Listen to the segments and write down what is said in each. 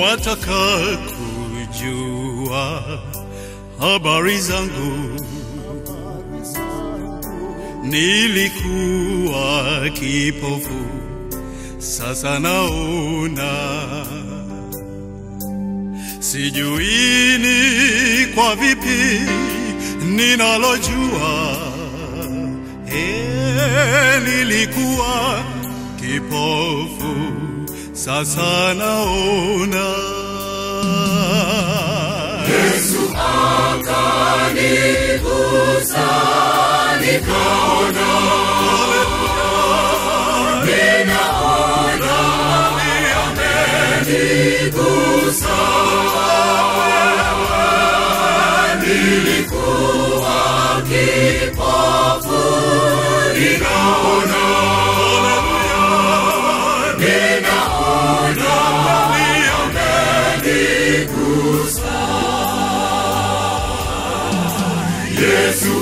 wataka kujua habari zangu, nilikuwa kipofu, sasa naona. Sijui ni kwa vipi ninalojua, eh, nilikuwa kipofu, sasa naona. Yesu akanigusa nikaona, ninaona amenigusa. Nilikuwa kipofu, ninaona, ninaona amenigusa. Yesu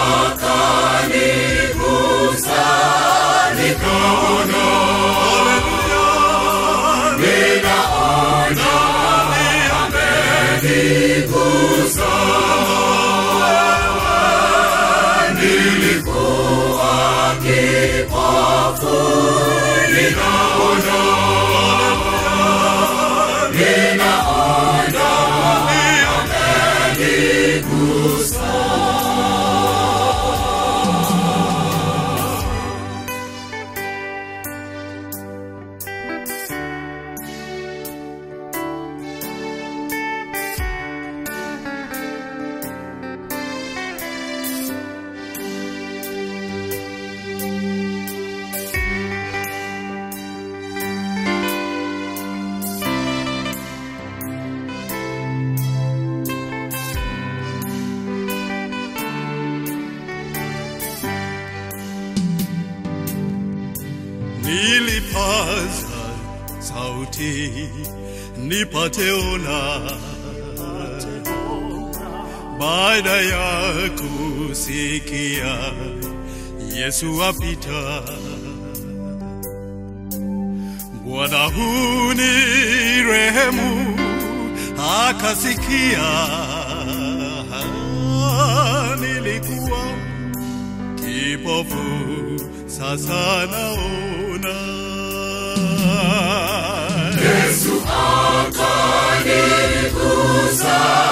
akanigusa, nikaona, ninaona amenigusa. Nilikuwa kipofu, ninaona, ninaona amenigusa. nilipaza sauti nipate ona, baada ya kusikia Yesu apita. Bwana huni rehemu, akasikia nilikuwa kipofu, sasa naona. Yesu akanigusa